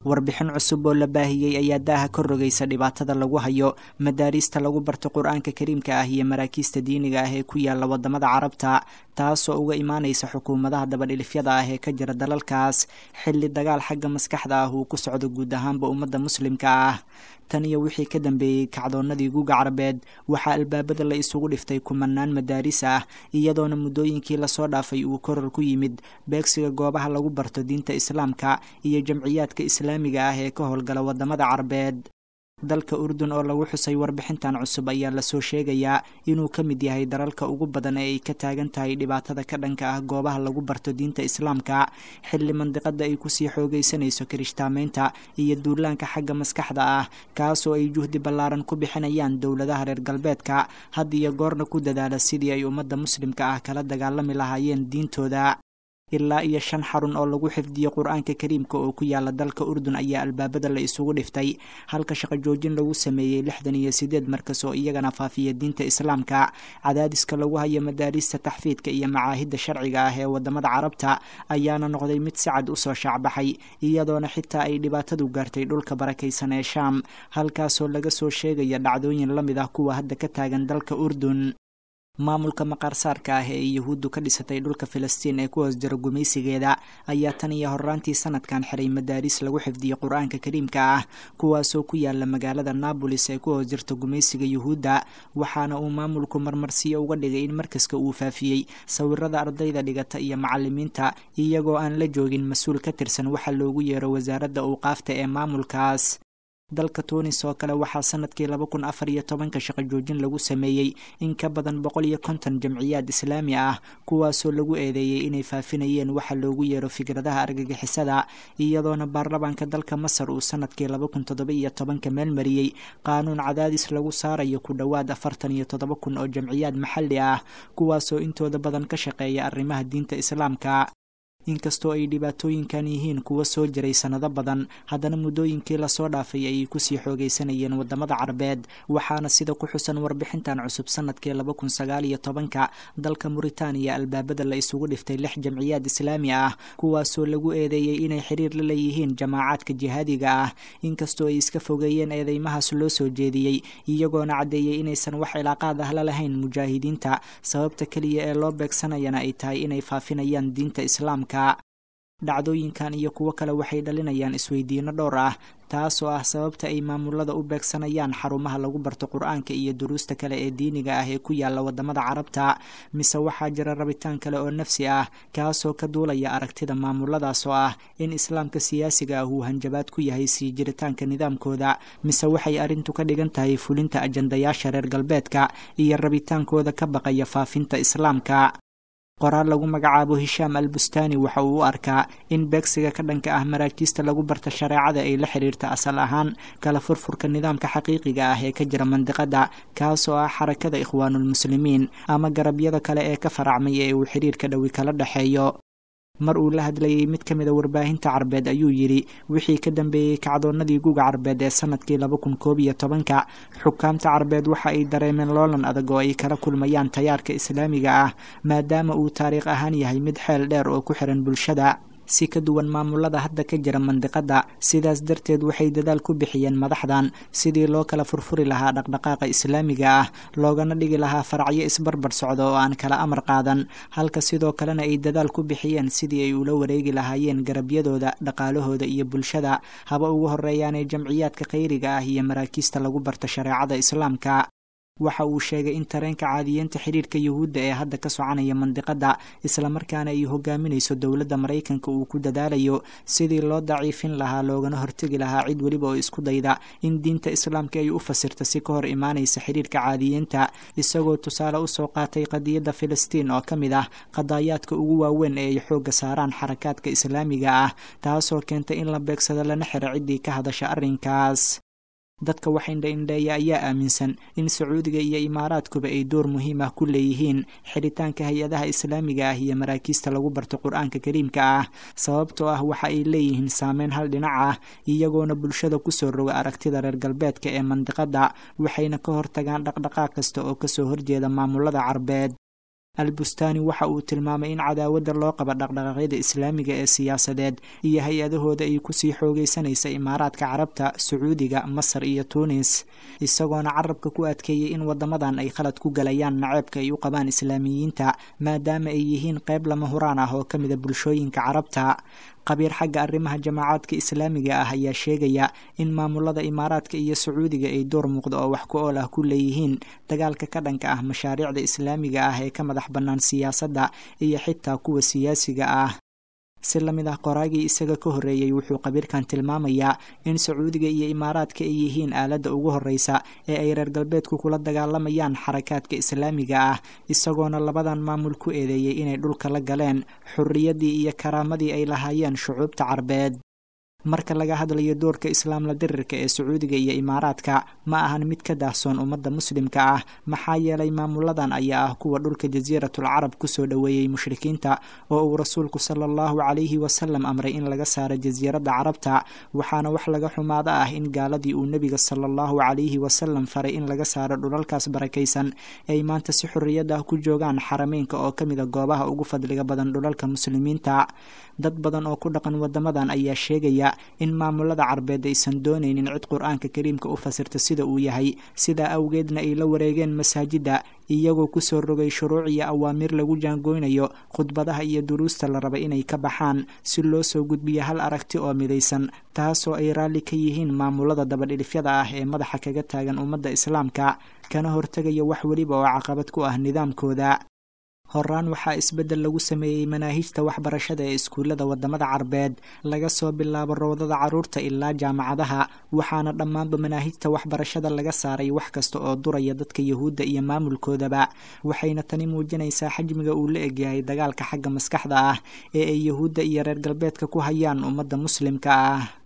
warbixin cusub oo la baahiyey ayaa daaha ka rogaysa dhibaatada lagu hayo madaariista lagu barto qur-aanka kariimka ah iyo maraakiista diiniga ah ee ku yaala wadamada carabta taasoo uga imaanaysa xukuumadaha dabadhilifyada ah ee ka jira dalalkaas xilli dagaal xagga maskaxda ah uu ku socdo guud ahaanba ummadda muslimka ah tan iyo wixii ka dambeeyey kacdoonnadii guuga carabeed waxaa albaabada la isugu dhiftay kumanaan madaaris ah iyadoona muddooyinkii lasoo dhaafay uu koror ku yimid beegsiga goobaha lagu barto diinta islaamka iyo jamciyaadka islaamiga ah ee ka howlgala wadamada carabeed dalka urdun oo lagu xusay warbixintan cusub ayaa lasoo sheegayaa inuu ka mid yahay dalalka ugu badan ee ay ka taagan tahay dhibaatada ka dhanka ah goobaha lagu barto diinta islaamka xilli mandiqada ay kusii xoogaysanayso kirishtaamaynta iyo duulaanka xagga maskaxda ah kaasoo ay juhdi ballaaran ku bixinayaan dowladaha reer galbeedka had iyo goorna ku dadaala sidii ay ummadda muslimka ah kala dagaalami lahaayeen diintooda ilaa iyo shan xarun oo lagu xifdiyo qur-aanka kariimka oo ku yaala dalka urdun ayaa albaabada la isugu dhiftay halka shaqo joojin lagu sameeyey lixdan iyo sideed markas oo iyagana faafiya diinta islaamka cadaadiska lagu hayo madaarista taxfiidka iyo macaahidda sharciga ah ee wadamada carabta ayaana noqday mid si cad usoo shaacbaxay iyadoona xitaa ay dhibaatadu gaartay dhulka barakaysan ee shaam halkaasoo laga soo sheegaya dhacdooyin la mid ah kuwa hadda ka taagan dalka urdun maamulka maqaarsaarka ah ee yuhuuddu ka dhisatay dhulka filistiin ee ku hoos jiro gumaysigeeda ayaa tan iyo horraantii sanadkan xiray madaaris lagu xifdiyo qur-aanka kariimka ah kuwaasoo ku yaala magaalada naabolis ee ku hoos jirta gumaysiga yuhuudda waxaana uu maamulku marmarsiyo uga dhigay in markaska uu faafiyey sawirada ardayda dhigata iyo macalimiinta iyagoo aan la joogin mas-uul ka tirsan waxa loogu yeero wasaaradda awqaafta ee maamulkaas dalka tunis oo kale waxaa sanadkii laba kun afar iyo tobanka shaqo joojin lagu sameeyey in ka badan boqol iyo konton jamciyaad islaami ah kuwaasoo lagu eedeeyey inay faafinayeen waxa loogu yeero fikradaha argagixisada iyadoona baarlamaanka dalka masar uu sanadkii laba kun toddoba iyo tobanka meelmariyey qaanuun cadaadis lagu saarayo ku dhowaad afartan iyo toddoba kun oo jamciyaad maxalli ah kuwaasoo intooda badan ka shaqeeya arrimaha diinta islaamka inkastoo ay dhibaatooyinkan yihiin kuwa soo jiray sannado badan haddana muddooyinkii lasoo dhaafay ayay kusii xoogaysanayeen wadamada carabeed waxaana sida ku xusan warbixintan cusub sanadkii laba kun sagaal iyo tobanka dalka muritaaniya albaabada la isugu dhiftay lix jamciyaad islaami ah kuwaasoo lagu eedeeyey inay xiriir la leeyihiin jamaacaadka jihaadiga ah inkastoo ay iska fogeeyeen eedeymahaas loo soo jeediyey iyagoona caddeeyey inaysan wax cilaaqaad ah la lahayn mujaahidiinta sababta keliya ee loo beegsanayana ay tahay inay faafinayaan diinta islaamka dhacdooyinkan iyo kuwo kale waxay dhalinayaan isweydiino dhowr ah taasoo ah sababta ay maamulada u beegsanayaan xarumaha lagu barto qur-aanka iyo duruusta kale ee diiniga ah ee ku yaala wadamada carabta mise waxaa jira rabitaan kale oo nafsi ah kaasoo ka duulaya aragtida maamuladaas oo ah in islaamka siyaasiga ah uu hanjabaad ku yahay sii jiritaanka nidaamkooda mise waxay arrintu ka dhigan tahay fulinta ajandayaasha reer galbeedka iyo rabitaankooda ka baqaya faafinta islaamka qoraal lagu magacaabo hishaam al bustaani waxa uu u arkaa in beegsiga ka dhanka ah maraakiista lagu barta shareecada ay la xiriirta asal ahaan kala furfurka nidaamka xaqiiqiga ah ee ka jira mandiqada kaasoo ah xarakada ikhwaanulmuslimiin ama garabyada kale ee ka faracmay ee uu xiriirka dhowi kala dhexeeyo mar uu la hadlayey mid ka mid a warbaahinta carbeed ayuu yidhi wixii ka dambeeyey kacdoonnadii guga carbeed ee sanadkii laba kun koob iyo tobanka xukaamta carbeed waxa ay dareemeen loolan adag oo ay kala kulmayaan tayaarka islaamiga ah maadaama uu taariikh ahaan yahay mid xeel dheer oo ku xiran bulshada si ka duwan maamulada hadda ka jira mandiqada sidaas darteed waxay dadaal ku bixiyeen madaxdan sidii loo kala furfuri lahaa dhaqdhaqaaqa islaamiga ah loogana dhigi lahaa faracyo isbarbar socda oo aan kala amar qaadan halka sidoo kalena ay dadaal ku bixiyeen sidii ay ula wareegi lahaayeen garabyadooda dhaqaalahooda iyo bulshada haba ugu horeeyaanee jamciyaadka khayriga ah iyo maraakiista lagu barta shareecada islaamka waxa uu sheegay in tareenka caadiyeenta xiriirka yuhuudda ee hadda ka soconaya mandiqada islamarkaana ay hogaaminayso dowladda maraykanka uu ku dadaalayo sidii loo daciifin lahaa loogana hortegi lahaa cid weliba oo isku dayda in diinta islaamka ay u fasirta si ka hor imaanaysa xiriirka caadiyeenta isagoo tusaale usoo qaatay qadiyadda filistiin oo ka mid ah qadaayaadka ugu waaweyn ee ay xoogga saaraan xarakaadka islaamiga ah taasoo keentay in la beegsado lana xiro ciddii ka hadasha arrinkaas dadka wax indha-indheeya ayaa aaminsan in sacuudiga iyo imaaraadkuba ay door muhiim ah ku leeyihiin xiritaanka hay-adaha islaamiga ah iyo maraakiista lagu barto qur-aanka kariimka ah sababtoo ah waxa ay leeyihiin saameyn hal dhinac ah iyagoona bulshada kusoo roga aragtida reer galbeedka ee mandiqada waxayna ka hortagaan dhaqdhaqaaq kasta oo kasoo horjeeda maamulada carbeed albustaani waxa uu tilmaamay in cadaawadda loo qaba dhaqdhaqaaqyada islaamiga ee siyaasadeed iyo hay-adahooda ay kusii xoogaysanaysa imaaraadka carabta sacuudiga masar iyo tuunis isagoona carabka ku adkeeyey in wadamadan ay khalad ku galayaan naceebka ay u qabaan islaamiyiinta maadaama ay yihiin qayb lama huraan ah oo ka mida bulshooyinka carabta qabiir xagga arrimaha jamaacaadka islaamiga ah ayaa sheegaya in maamulada imaaraadka iyo sacuudiga ay door muuqda oo wax ku ool ah ku leeyihiin dagaalka ka dhanka ah mashaariicda islaamiga ah ee ka madax bannaan siyaasadda iyo xitaa kuwa siyaasiga ah si la mid ah qoraagii isaga ka horreeyey wuxuu qabiirkan tilmaamayaa in sacuudiga iyo imaaraadka ay yihiin aaladda ugu horreysa ee ay reer galbeedku kula dagaalamayaan xarakaadka islaamiga ah isagoona labadan maamul ku eedeeyey inay dhulka la galeen xurriyaddii iyo karaamadii ay lahaayeen shucuubta carbeed marka laga hadlayo doorka islaamla dirirka ee sacuudiga iyo imaaraadka ma ahan mid ka daahsoon ummadda muslimka ah maxaa yeelay maamuladan ayaa ah kuwa dhulka jasiiratul carab kusoo dhoweeyey mushrikiinta oo uu rasuulku sala allahu calayhi wasalam amray in laga saaro jasiiradda carabta waxaana wax laga xumaada ah in gaaladii uu nebiga sala allahu calayhi wasalam faray in laga saaro dhulalkaas barakaysan ay maanta si xorriyad ah ku joogaan xarameynka oo ka mid a goobaha ugu fadliga badan dhulalka muslimiinta dad badan oo ku dhaqan wadamadan ayaa sheegaya in maamulada carbeed aysan doonaynin cid qur-aanka kariimka u fasirta sida uu yahay sidaa awgeedna ay la wareegeen masaajidda iyagoo kusoo rogay shuruuc iyo awaamiir lagu jaangoynayo khudbadaha iyo duruusta la rabay inay ka baxaan si loo soo gudbiyo hal aragti oo midaysan taasoo ay raalli ka yihiin maamulada dabadhilifyada ah ee madaxa kaga taagan ummadda islaamka kana hortegaya wax weliba oo caqabad ku ah nidaamkooda horaan waxaa isbeddel lagu sameeyey manaahijta waxbarashada ee iskuullada wadamada carbeed laga soo bilaabo rowdada carruurta ilaa jaamacadaha waxaana dhammaanba manaahijta waxbarashada laga saaray wax kasta oo duraya dadka yuhuudda iyo maamulkoodaba waxayna tani muujinaysaa xajmiga uu la egyahay dagaalka xagga maskaxda ah ee ay yuhuudda iyo reer galbeedka ku hayaan ummadda muslimka ah